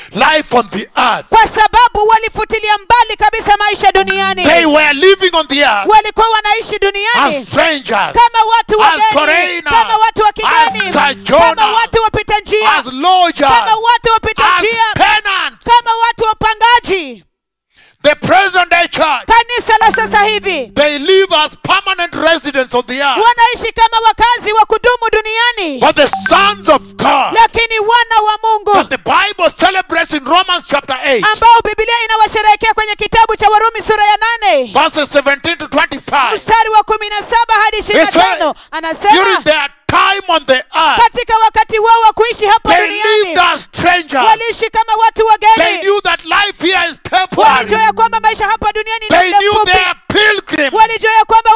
life on the earth. kwa sababu walifutilia mbali kabisa maisha duniani They were living on the earth walikuwa wanaishi duniani as strangers, kama watu as wageni foreigners, kama watu wa as kigeni sojourners, kama watu wapita njia as lodgers, kama watu wapita as njia tenants. kama watu wapangaji The present day church, kanisa la sasa hivi they live as permanent residents of the earth. wanaishi kama wakazi wa kudumu duniani But the sons of God lakini wana wa mungu that the Bible celebrates in Romans chapter 8, ambao bibilia inawasherehekea kwenye kitabu cha warumi sura ya nane verses 17 to 25. mstari wa kumi na saba hadi ishirini na He says, tano anasema during their time on the earth, katika wakati wao wa kuishi hapa they lived duniani as strangers. waliishi kama watu They wageni knew that life here is walijua temporary. ya kwamba maisha hapa duniani ni They muda knew mfupi they are pilgrims. walijua ya kwamba